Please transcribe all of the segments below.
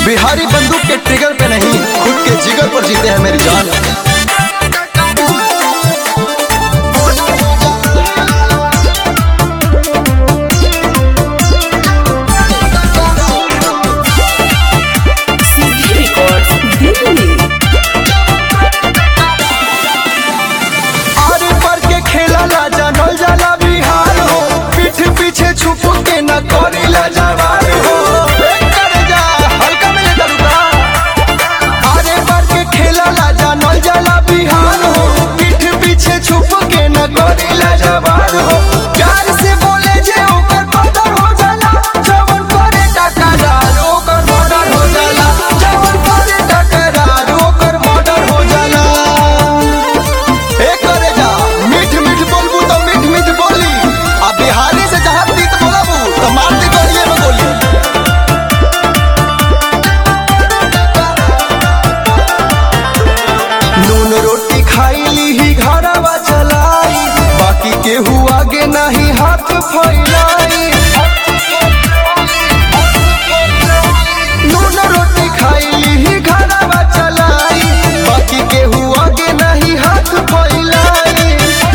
बिहारी बंदूक के ट्रिगर पे नहीं खुद के जिगर पर जीते हैं मेरी जान CD Records, Delhi. आरे पर के खेला ला जानल जाला बिहार हो पीठ पीछे छुप के न करी ला जवार हो ए करे जा हल्का में ले दरुगा आरे पर के खेला ला जानल जाला बिहार हो पीठ पीछे छुप के न करी ला जवार हो प्यार से बोले जे ओकर कदर हो जाला जवन करे टकरार ओकर मर्डर हो जाला जवन करे टकरार ओकर मर्डर हो जाला ए करे जा मीठ मीठ बोलबू तो मीठ मीठ बोली आ बिहारी से जहाँ तीत बोलबू तो मार दी गोलिए में गोली नून रोटी खाई ली ही घरवा चलाई बाकी केहू आगे नहीं हाथ फैलाई नून रोटी खाई ली ही घरवा चलाई बाकी केहू आगे नहीं हाथ फैलाई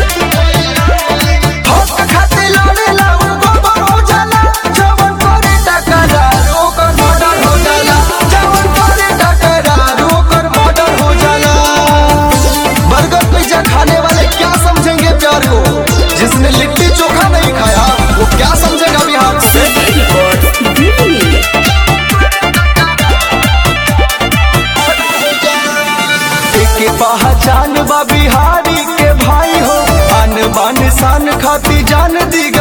हक खातिर लड़ेला उ गोबर हो जाला जवन करे टकरार ओकर मर्डर हो जाला जवन करे टकरार ओकर मर्डर हो जाला बर्गर पिज्जा खाने वाले क्या समझेंगे प्यार को जिसने लिट्टी चोखा नहीं खाया वो क्या समझेगा बिहार से CD Records, Delhi. के पहचान बा बिहारी के भाई हो अन बान शान खाती जान दी